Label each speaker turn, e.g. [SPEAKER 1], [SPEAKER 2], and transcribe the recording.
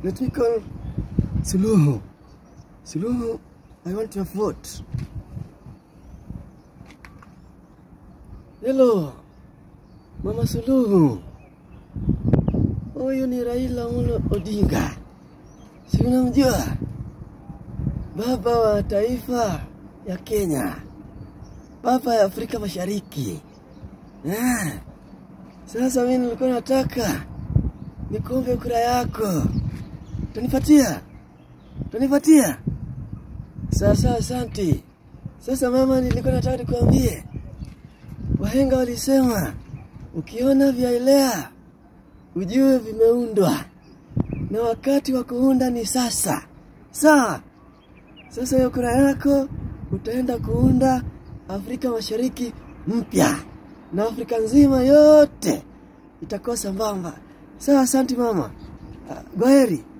[SPEAKER 1] Let me call Suluhu. Suluhu, I want your vote. Hello, Mama Suluhu. Huyu ni Raila Amolo Odinga. Si unamjua? Baba wa taifa ya Kenya. Baba ya Afrika Mashariki. Ah. Sasa mimi nilikuwa nataka nikombe kura yako. Utanipatia? Utanipatia? Sasa asante. Sasa mama, nilikuwa nataka nikwambie, wahenga walisema ukiona vyaelea ujue vimeundwa, na wakati wa kuunda ni sasa. Sawa? Sasa hiyo kura yako utaenda kuunda Afrika Mashariki mpya na Afrika nzima yote itakuwa sambamba. Sawa, asante mama. Ah, Gwaheri.